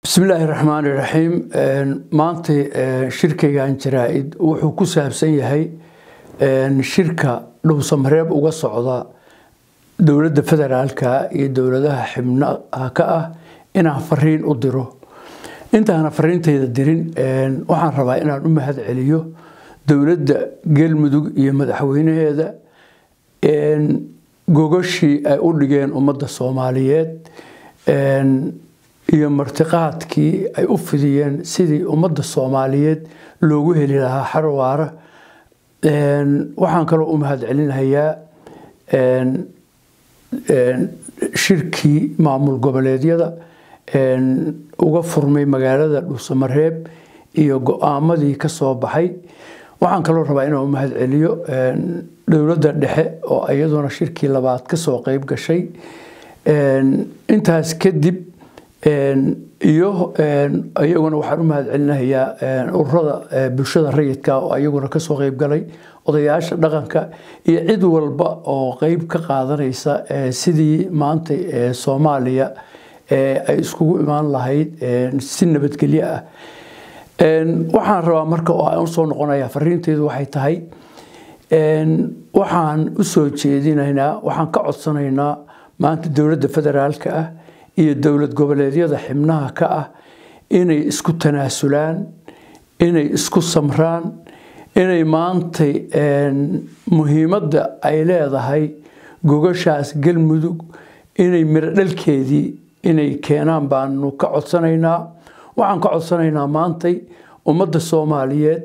bismillaahi raxmaani raxiim maanta shirkaygan jaraa-id wuxuu ku saabsan yahay shirka dhowsamareeb uga socda dowladda federaalka iyo dowladaha xibnaha ka ah inaan fariin u diro intaana fariintayda dirin waxaan rabaa inaan u mahad celiyo dowladda galmudug iyo madaxweynaheeda gogashii ay u dhigeen ummadda soomaaliyeed iyo martiqaadkii ay u fidiyeen sidii ummadda soomaaliyeed loogu heli lahaa xarwaara waxaan kaloo u mahad celinayaa shirkii maamul goboleedyada uga furmay magaalada dhuusamareeb iyo go-aamadii ka soo baxay waxaan kaloo rabaa inaan u mahad celiyo dowladda dhexe oo iyaduna shirkii labaad ka soo qeyb gashay intaas kadib iyo iyaguna waxaan u mahad celinayaa ururada bulshada rayidka oo iyaguna kasoo qeyb galay odayaasha dhaqanka iyo cid walba oo qeyb ka qaadanaysa sidii maanta soomaaliya ay iskugu imaan lahayd si nabadgelyo ah waxaan rabaa marka oo aan usoo noqonaya fariinteydu waxay tahay waxaan usoo jeedinaynaa waxaan ka codsanaynaa maanta dowladda federaalka ah iyo dowlad goboleedyada xibnaha ka ah inay isku tanaasulaan inay isku samraan inay maantay muhiimadda ay leedahay gogashaas galmudug inay miro dhalkeedii inay keenaan baanu ka codsanaynaa waxaan ka codsanaynaa maantay ummadda soomaaliyeed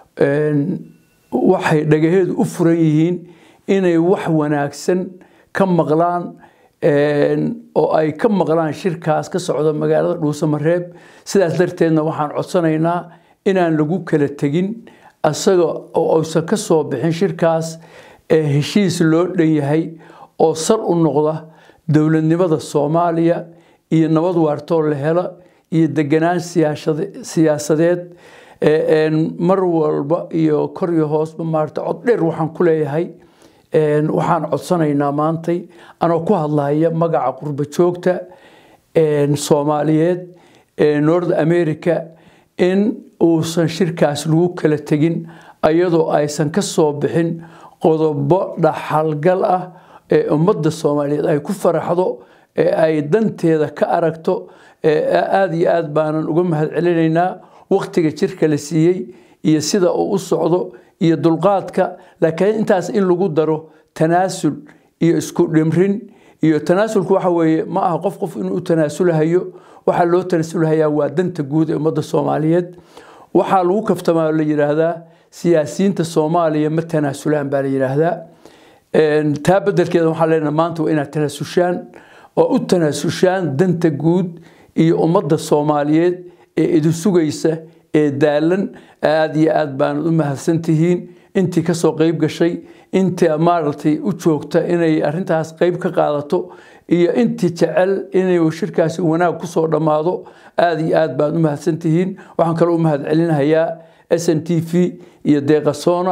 waxay dhagaheedu u furan yihiin inay wax wanaagsan ka maqlaan oo ay ka maqlaan shirkaas ka socda magaalada dhuusamareeb sidaas darteedna waxaan codsanaynaa inaan lagu kala tegin asaga oo aysan ka soo bixin shirkaas ee heshiis loo dhan yahay oo sal u noqda dowladnimada soomaaliya iyo nabad waartoo la helo iyo deganaan siyaasadeed mar walba iyo kor iyo hoosba maarata cod dheer waxaan ku leeyahay waxaan codsanaynaa maantay anoo ku hadlaya magaca qurbo joogta soomaaliyeed ee north america in uusan shirkaas lagu kala tegin iyadoo aysan ka soo bixin qodobo dhaxalgal ah ee ummadda soomaaliyeed ay ku faraxdo ee ay danteeda ka aragto aada iyo aad baanan uga mahad celinaynaa wakhtiga jirka la siiyey iyo sida uu u socdo iyo dulqaadka laakiin intaas in lagu daro tanaasul iyo isku dhimrin iyo tanaasulku waxa weeye ma aha qof qof inuu u tanaasulahayo waxaa loo tanaasulahayaa waa danta guud ee ummadda soomaaliyeed waxaa lagu kaftamaa la yidhaahdaa siyaasiyiinta soomaaliya ma tanaasulaan baa la yidhaahdaa taa bedelkeeda waxaa leenaha maanta waa inaad tanaasushaan oo u tanaasushaan danta guud iyo ummadda soomaaliyeed ee idin sugaysa ee daalan aada iyo aad baanad u mahadsantihiin intii kasoo qeyb gashay intii maaragtay u joogta inay arintaas qeyb ka qaadato iyo intii jecel inay shirkaasi wanaag kusoo dhammaado aada iyo aad baad u mahadsantihiin waxaan kaloo u mahad celinahayaa s n t v iyo deeqasoona